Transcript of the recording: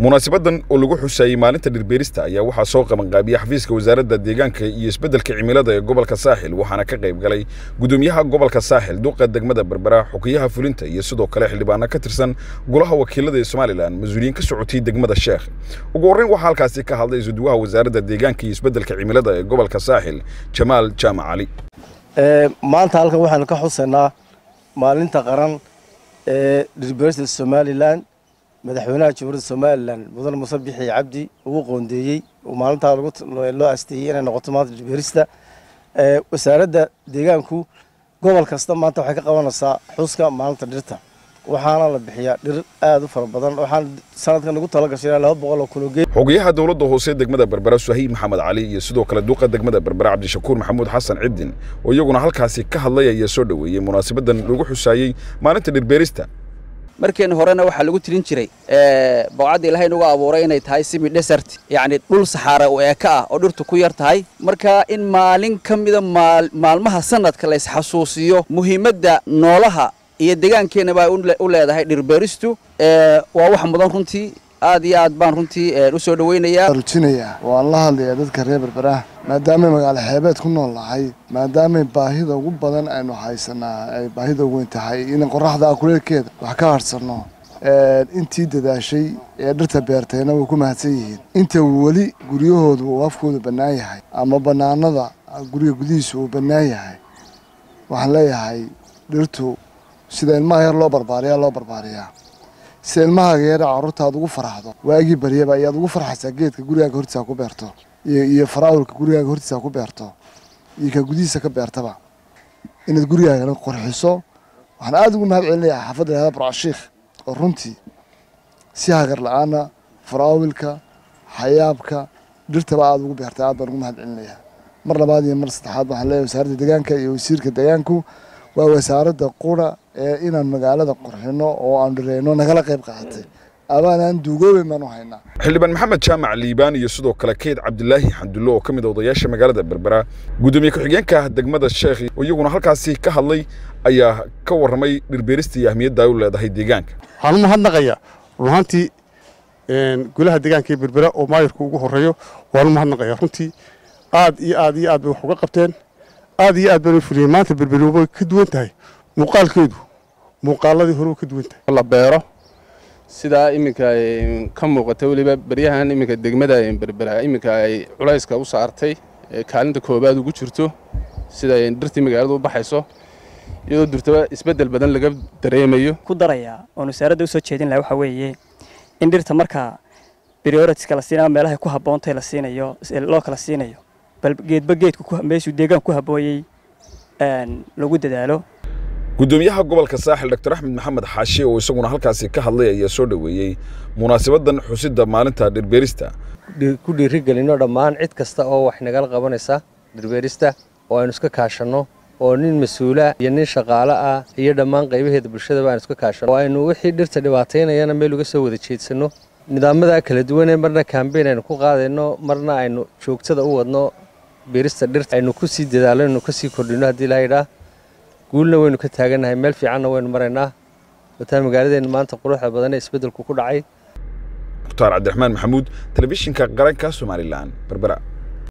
munaasabadan oo lagu xusayey maalinta dhirbeerista ayaa waxaa soo qabanqaabiyey xafiiska wasaaradda deegaanka iyo isbeddelka cimilada ee gobolka saaxil waxaana ka qayb galay gudoomiyaha gobolka saaxil duqa degmada berbera xukiyaha fulinta iyo sidoo kale xildhibaano ka tirsan golaha wakiilada ee somalilan mas-uuliyiin ka socotay degmada sheekh ugu horreyn waxaa halkaasi ka hadlay isuduwaha wasaaradda deegaanka iyo isbeddelka cimilada ee gobolka saaxil jamaal jaamac cali maanta halkan waxaanu ka xusaynaa maalinta qaran ee dhirbeerista somalilan madaxweynaha jamhuuriyadda somalilan mudane muse bixi cabdi ugu qoondeeyey oo maalintaa loo asteeyey inay noqoto maanta dhirbeerista wasaaradda deegaanku gobol kasta maanta waxay ka qabanaysaa xuska maalinta dhirta waxaana la bixiyaa dhir aad u fara badan waxaan sanadkan ugu tala gashay laba boqol oo kun oo geed xogayaha dowladda hoose degmada berbera suhaib maxamed cali iyo sidoo kale duqa degmada berbera cabdishakuur maxamuud xasan ciddin oo iyaguna halkaasi ka hadlay ayaa soo dhoweeyey munaasabadan lagu xusaayey maalinta dhirbeerista markeen horena waxaa lagu tirin jiray bowcadda ilaahay nagu abuuray inay tahay simi desert yacni dhul saxaara u eeka ah oo dhirtu ku yar tahay marka in maalin ka mida maalmaha sanadka la isxasuusiyo muhiimadda noolaha iyo deegaankeenna baa u leedahay dhirbeeristu waa wax mudan runtii aad iyo aad baan runtii u soo dhawaynayaa rujinaya waan la hadlayaa dadka reer berberaha maadaamay magaalo xeebeed ku nool nahay maadaamay baahida ugu badan aynu haysanaa ay baahida weyn tahay in qoraxda akuleelkeeda wax ka harsanno intii dadaashay ee dhirta beertayna way ku mahadsan yihiin inta weli guryahoodu uu afkoodu bannaan yahay ama bannaanada guriga gudihiisa uu bannaan yahay waxaan leeyahay dhirtu sida ilmaha yar loo barbaariyaa loo barbaariyaa sida ilmahaaga yara carruurta aad ugu faraxdo waagii baryaba ayaad ugu farxaysaa geedka gurigaaga hortiisa ku beerto iyo faraawilka gurigaaga hortiisa ku beerto iyo ka gudihiisa ka beertaba inaad gurigaagana qurxiso waxaan aada ugu mahad celinayaa xaafadda lahada barcashiikh oo runtii si hagar la-aana faraawilka xayaabka dhirtaba aada ugu beertay aad baan ugu mahad celinayaa mar labaad iyo mar saddexaad waxaan leeyahay wasaaradda deegaanka iyo wasiirka deegaanku waa wasaaradda qura ee inaan magaalada qurxino oo aan dhireyno nagala qayb qaadatay abaanaan duugoobeyn baan u haynaa xildhibaan maxamed jaamac liibaan iyo sidoo kale keyd cabdilaahi xandullo oo ka mid a odayaasha magaalada berbera gudoomiye ku-xigeenka degmada sheekh oo iyaguna halkaasi ka hadlay ayaa ka warramay dhirbeerista iyo ahmiyadda ay u leedahay deegaanka waxaan u mahadnaqayaa run ahaantii golaha deegaanka ee berbera oo maayirku ugu horreeyo waan u mahadnaqayaa runtii aad iyo aad iyo aad bay wax uga qabteen aad iyo aad baan fuliyeen maanta berberi way ka duwan tahay muuqaalkeedu muuqaaladii hore way ka duwan tahay la beero sidaa iminka ka muuqata weliba beryahan iminka degmada berbera iminka ay culayska u saartay kaalinta koobaad ugu jirto sida dhirtii magaalada u baxayso iyadoo durtaba isbeddel badan laga dareemayo ku darayaa oon wasaaradda usoo jeedin laha waxaa weeye in dhirta markaa prioritiska la siinayo meelahay ku habboontay la siinayo loo kala siinayo bal geedba geedku meeshuu deegaan ku habbooyey lagu dadaalo gudoomiyaha gobolka saaxil dr axmed maxamed xaashi oo isaguna halkaasi ka hadlay ayaa soo dhoweeyey munaasabadan xusidda maalinta dhirbeerista ku dhiirigelino dhammaan cid kasta oo wax nagala qabanaysa dhirbeerista oo aynu iska kaashanno oo nin mas-uula iyo nin shaqaale ah iyo dhammaan qaybaheeda bulshadaba aynu iska kaashanno oo aynu wixii dhirta dhibaataynayana meel uga soo wada jeedsanno nidaamada kala duwanee marna kambeyn aynu ku qaadayno marna aynu joogtada u wadno beerista dhirta aynu ku sii dadaalno aynu ka sii kordhino haddii lahayidhaa guulna waynu ka taagannahay meel fiicanna waynu maraynaa wataa magaaladeenna maanta quruxda badan ee isbeddelku ku dhacay mukhtaar cabdiraxmaan maxamuud telefishinka qaranka somalilan berbera